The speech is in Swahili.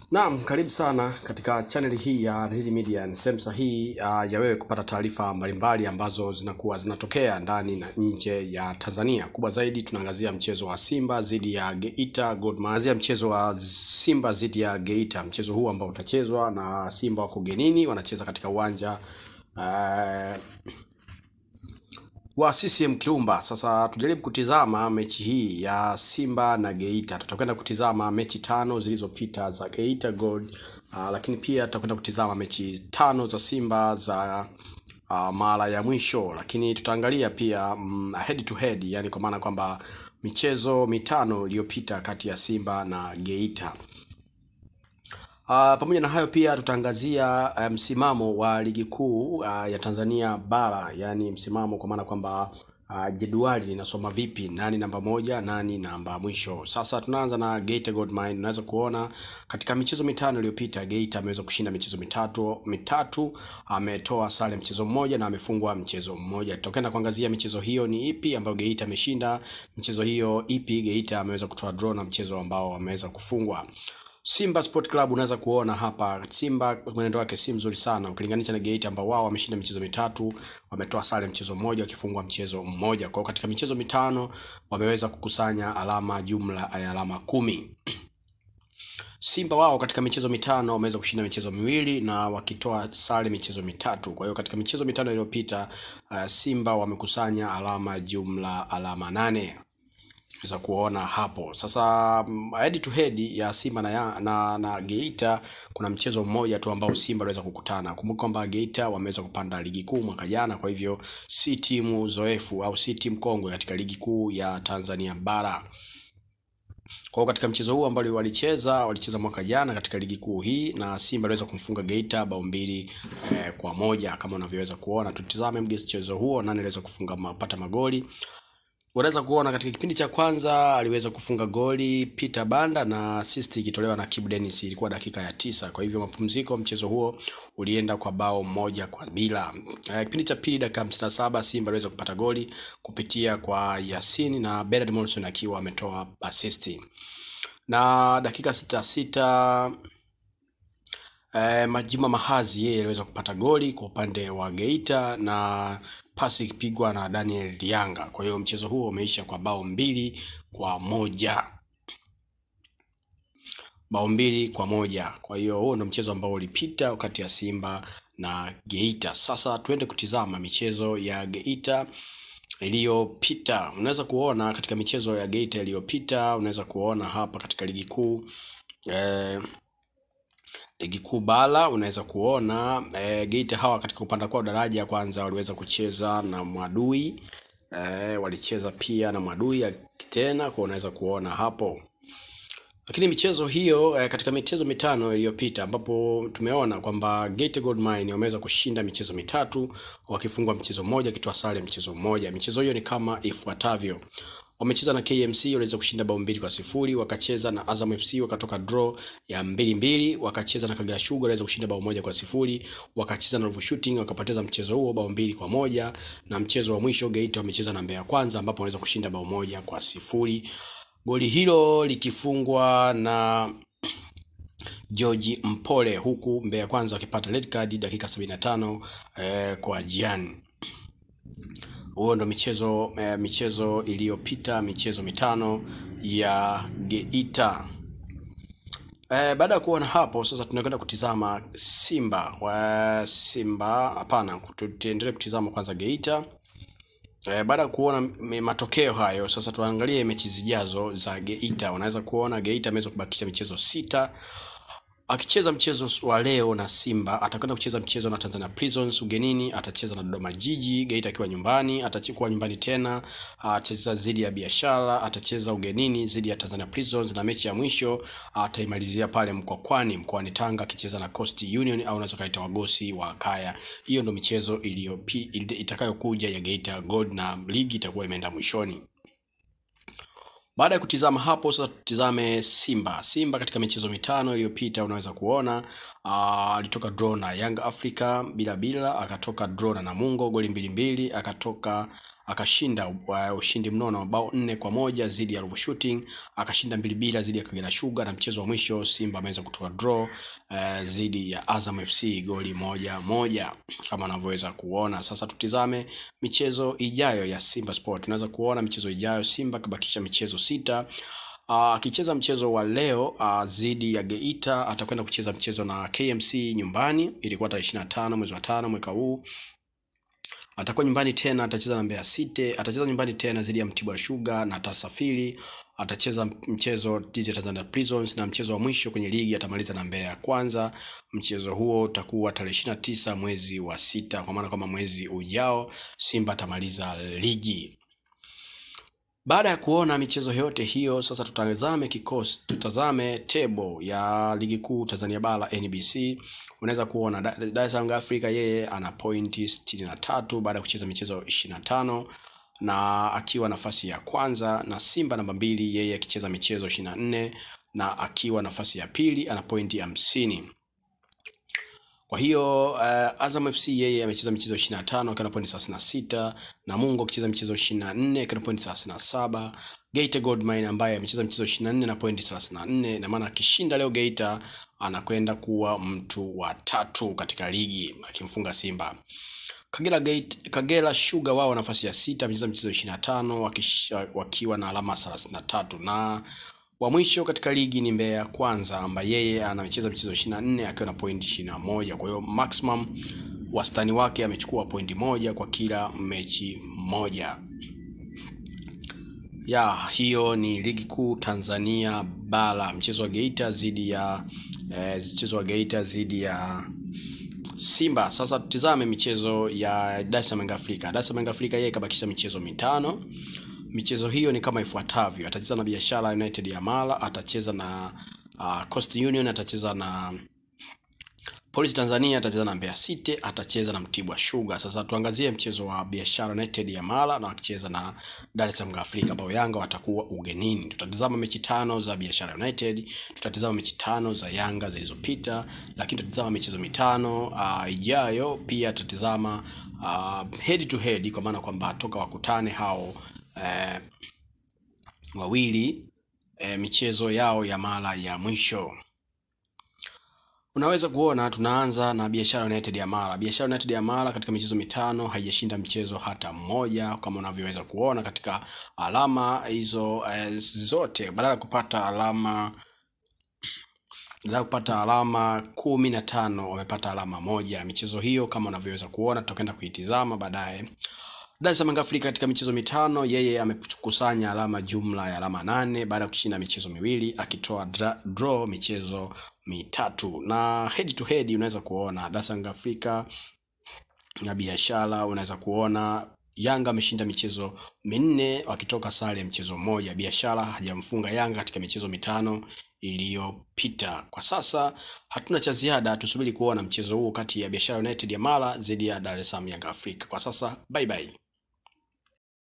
Naam, karibu sana katika channel hii ya Daily Media. Ni sehemu sahihi uh, ya wewe kupata taarifa mbalimbali ambazo zinakuwa zinatokea ndani na nje ya Tanzania. Kubwa zaidi tunaangazia mchezo wa Simba dhidi ya Geita Gold. Tunaangazia mchezo wa Simba dhidi ya Geita, mchezo huu ambao utachezwa na Simba wako genini, wanacheza katika uwanja uh, wa CCM Kirumba. Sasa tujaribu kutizama mechi hii ya Simba na Geita. Tutakwenda kutizama mechi tano zilizopita za Geita Gold, uh, lakini pia tutakwenda kutizama mechi tano za Simba za uh, mara ya mwisho, lakini tutaangalia pia mm, head to head, yani kwa maana kwamba michezo mitano iliyopita kati ya Simba na Geita. Uh, pamoja na hayo pia tutaangazia uh, msimamo wa ligi kuu uh, ya Tanzania bara, yaani msimamo kwa maana kwamba uh, jedwali linasoma vipi, nani namba moja, nani namba mwisho. Sasa tunaanza na Geita Gold Mine. Unaweza kuona katika michezo mitano iliyopita Geita ameweza kushinda michezo mitatu mitatu, ametoa sare mchezo mmoja na amefungwa mchezo mmoja. Tutakwenda kuangazia michezo hiyo ni ipi ambayo Geita ameshinda, michezo hiyo ipi Geita ameweza kutoa draw na mchezo ambao ameweza kufungwa. Simba Sport Club unaweza kuona hapa Simba mwenendo wake si mzuri sana ukilinganisha na Geita ambao wao wameshinda michezo mitatu, wametoa sare mchezo mmoja, wakifungwa mchezo mmoja. Kwa hiyo katika michezo mitano wameweza kukusanya alama jumla ya alama kumi. Simba wao katika michezo mitano wameweza kushinda michezo miwili na wakitoa sare michezo mitatu. Kwa hiyo katika michezo mitano iliyopita uh, Simba wamekusanya alama jumla alama nane za kuona hapo sasa. Head to head ya Simba na, ya, na, na Geita kuna mchezo mmoja tu ambao Simba waliweza kukutana. Kumbuka kwamba Geita wameweza kupanda ligi kuu mwaka jana, kwa hivyo si timu zoefu au si timu kongwe katika ligi kuu ya Tanzania bara. Kwa hiyo katika mchezo huu ambao walicheza walicheza mwaka jana katika ligi kuu hii na Simba aliweza kumfunga Geita bao mbili eh, kwa moja kama unavyoweza kuona. Tutizame mchezo huo, nani aliweza kufunga mapata magoli unaweza kuona katika kipindi cha kwanza aliweza kufunga goli Peter Banda na assist ikitolewa na Kibu Dennis, ilikuwa dakika ya tisa. Kwa hivyo mapumziko, mchezo huo ulienda kwa bao moja kwa bila. Uh, kipindi cha pili dakika hamsini na saba Simba aliweza kupata goli kupitia kwa Yasin na Bernard Morrison akiwa ametoa assist, na dakika sita sita Uh, Majima Mahazi yeye aliweza kupata goli kwa upande wa Geita na pasi ikipigwa na Daniel Lianga. Kwa hiyo mchezo huo umeisha kwa bao mbili kwa moja, bao mbili kwa moja. Kwa hiyo huo ndo mchezo ambao ulipita kati ya Simba na Geita. Sasa tuende kutizama michezo ya Geita iliyopita. Unaweza kuona katika michezo ya Geita iliyopita, unaweza kuona hapa katika ligi kuu eh, ligi kuu bara unaweza kuona e, Geita hawa katika kupanda kwao daraja ya kwanza waliweza kucheza na Mwadui e, walicheza pia na Mwadui tena, kwa unaweza kuona hapo. Lakini michezo hiyo e, katika michezo mitano iliyopita ambapo tumeona kwamba Geita Gold Mine wameweza kushinda michezo mitatu wakifungwa mchezo mmoja, akitoa sare mchezo mmoja. Michezo hiyo ni kama ifuatavyo: wamecheza na KMC waliweza kushinda bao mbili kwa sifuri. Wakacheza na Azam FC wakatoka draw ya mbili mbili. Wakacheza na Kagera Sugar waliweza kushinda bao moja kwa sifuri. Wakacheza na Ruvu Shooting wakapoteza mchezo huo bao mbili kwa moja, na mchezo wa mwisho Geita wamecheza na Mbeya Kwanza ambapo waliweza kushinda bao moja kwa sifuri, goli hilo likifungwa na George Mpole, huku Mbeya Kwanza wakipata red card dakika 75 eh, kwa Jian huo ndo michezo eh, michezo iliyopita michezo mitano ya Geita. Eh, baada ya kuona hapo sasa tunakwenda kutizama Simba wa Simba, hapana, tuendelee kutizama kwanza Geita. Eh, baada ya kuona matokeo hayo sasa tuangalie mechi zijazo za Geita. Unaweza kuona Geita ameweza kubakisha michezo sita akicheza mchezo wa leo na Simba, atakwenda kucheza mchezo na Tanzania Prisons ugenini, atacheza na Dodoma Jiji. Geita akiwa nyumbani, atachukua nyumbani tena, atacheza dhidi ya Biashara, atacheza ugenini dhidi ya Tanzania Prisons, na mechi ya mwisho ataimalizia pale Mkwakwani, mkoani Tanga, akicheza na Coast Union au unaweza kaita wagosi wa Kaya. Hiyo ndo michezo iliyopi itakayokuja ya Geita Gold, na ligi itakuwa imeenda mwishoni. Baada ya kutizama hapo sasa, tutizame Simba. Simba katika michezo mitano iliyopita unaweza kuona alitoka draw na Young Africa bila bila, akatoka draw na Namungo goli mbili mbili, akatoka akashinda uh, ushindi mnono mabao nne kwa moja dhidi ya Ruvu Shooting, akashinda mbili bila dhidi ya Kagera Sugar, na mchezo wa mwisho Simba ameweza kutoa draw uh, dhidi ya Azam FC goli moja moja kama anavyoweza kuona. Sasa tutizame michezo ijayo ya Simba Sport. Tunaweza kuona michezo ijayo Simba kabakisha michezo sita akicheza uh, mchezo wa leo uh, dhidi ya Geita atakwenda kucheza mchezo na KMC nyumbani. Ilikuwa tarehe 25 mwezi wa tano mwaka huu. Atakuwa nyumbani tena, atacheza na Mbeya City, atacheza nyumbani tena dhidi ya Mtibwa Sugar na atasafiri. Atacheza mchezo dhidi ya Tanzania Prisons na mchezo wa mwisho kwenye ligi atamaliza na Mbeya kwanza. Mchezo huo utakuwa tarehe 29 mwezi wa sita, kwa maana kama mwezi ujao Simba atamaliza ligi. Baada ya kuona michezo yote hiyo, sasa tutazame kikosi, tutazame table ya ligi kuu Tanzania bara NBC. Unaweza kuona Dar es Salaam Africa yeye ana pointi sitini na tatu baada ya kucheza michezo ishirini na tano na akiwa nafasi ya kwanza, na Simba namba mbili yeye akicheza michezo ishirini na nne na akiwa nafasi ya pili ana pointi hamsini. Kwa hiyo uh, Azam FC yeye amecheza michezo 25 akiwa na pointi 36, Namungo akicheza michezo 24 akiwa na pointi 37, Geita Gold Mine ambaye amecheza michezo 24 na pointi 34, na maana akishinda leo Geita anakwenda kuwa mtu wa tatu katika ligi akimfunga Simba. Kagera Gate, Kagera Sugar wao nafasi ya sita amecheza michezo 25 wakiwa na alama 33 na wa mwisho katika ligi ni Mbeya Kwanza ambaye yeye anacheza michezo 24 akiwa na pointi 21. Kwa hiyo maximum wastani wake amechukua pointi moja kwa kila mechi moja. Ya hiyo ni ligi kuu Tanzania bara, mchezo wa Geita dhidi ya eh, mchezo wa Geita dhidi ya Simba. Sasa tutizame michezo ya Dar es Salaam Africa. Dar es Salaam Africa yeye kabakisha michezo mitano. Michezo hiyo ni kama ifuatavyo: atacheza na Biashara United ya Mara, atacheza na uh, Coast Union, atacheza na Police Tanzania, atacheza na Mbeya City, atacheza na Mtibwa Sugar. Sasa tuangazie mchezo wa Biashara United ya Mara na akicheza na Dar es Salaam Africa, ambao Yanga watakuwa ugenini. Tutatizama mechi tano za Biashara United, tutatizama mechi tano za Yanga zilizopita, lakini tutatizama michezo mitano uh, ijayo. Pia tutatizama uh, head to head, kwa maana kwamba toka wakutane hao Eh, wawili eh, michezo yao ya mara ya mwisho. Unaweza kuona tunaanza na Biashara United ya Mara. Biashara United ya Mara katika michezo mitano haijashinda mchezo hata mmoja, kama unavyoweza kuona katika alama hizo eh, zote, badala ya kupata alama badala ya kupata alama kumi na tano wamepata alama moja. Michezo hiyo kama unavyoweza kuona, tutakwenda kuitizama baadaye. Dar es Salaam Africa katika michezo mitano yeye amekusanya alama jumla ya alama nane baada ya kushinda michezo miwili akitoa draw michezo mitatu. Na head to head unaweza kuona Dar es Salaam Africa na Biashara, unaweza kuona Yanga ameshinda michezo minne wakitoka sare ya mchezo mmoja. Biashara hajamfunga Yanga katika michezo mitano iliyopita. Kwa sasa hatuna cha ziada, tusubiri kuona mchezo huo kati ya Biashara United ya Mara dhidi ya Dar es Salaam Yanga Afrika. Kwa sasa bye bye.